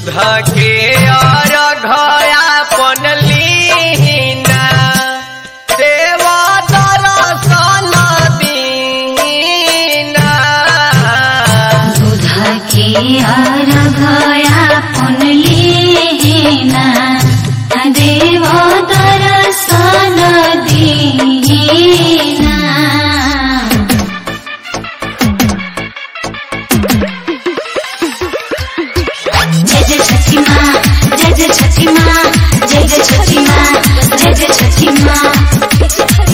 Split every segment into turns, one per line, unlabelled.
के और घया पनलीना देवा दरसन दीना
दूध के अर्घया पुनलीना देव दर्शन दीना जय जय छठी माँ जय जय छठी माँ जय जय छठी माँ जय जय छठी माँ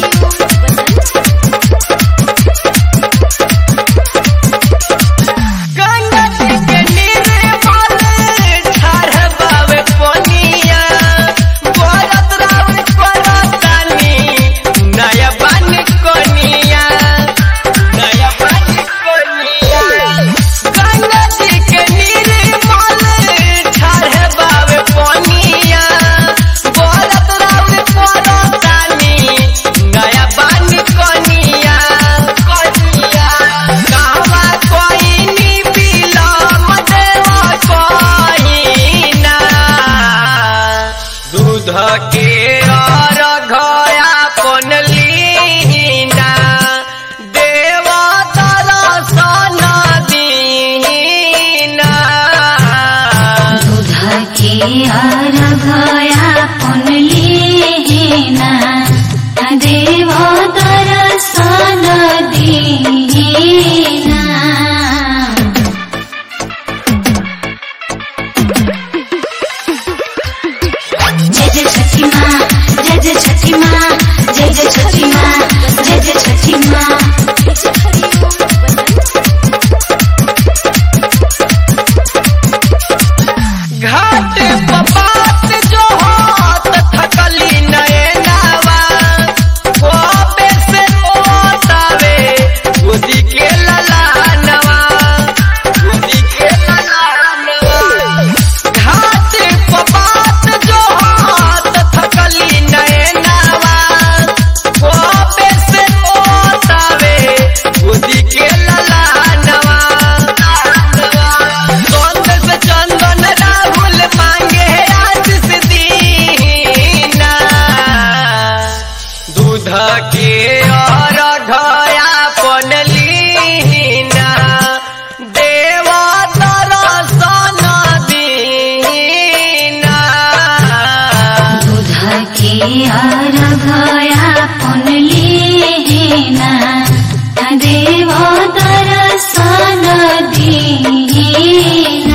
गंगा जी के निर्मल ठहरबावे पनिया भरत राव परतानी नया बन कोनिया नया बन कोनिया गंगा जी के निर्मल ठहरबावे पनिया भरत राव परतानी नया बन कोनिया कोनिया कहवा कोइनी बिलम देवा कोइना दूध के और घया पनलीना देवा दरसन दीना
दूध के अर्घया पुनलीना देव दर्शन दीना जय जय छठी माँ जय जय छठी माँ जय जय छठी माँ जय जय छठी माँ
घाट पपात जो हाथ थकली नयनावा कोबे से ओतावे गोदी के ललानवा गोदी के ललानवा घाट पपात जो हाथ थकली नयनावा कोबे से ओतावे गोदी के ललानवा चंद से चंदन राहुल मांगे आज से दीना दूध के और घया पनलीना देवा दरसन दीना
दूध के अर्घया पुनलीना देव दर्शन दीना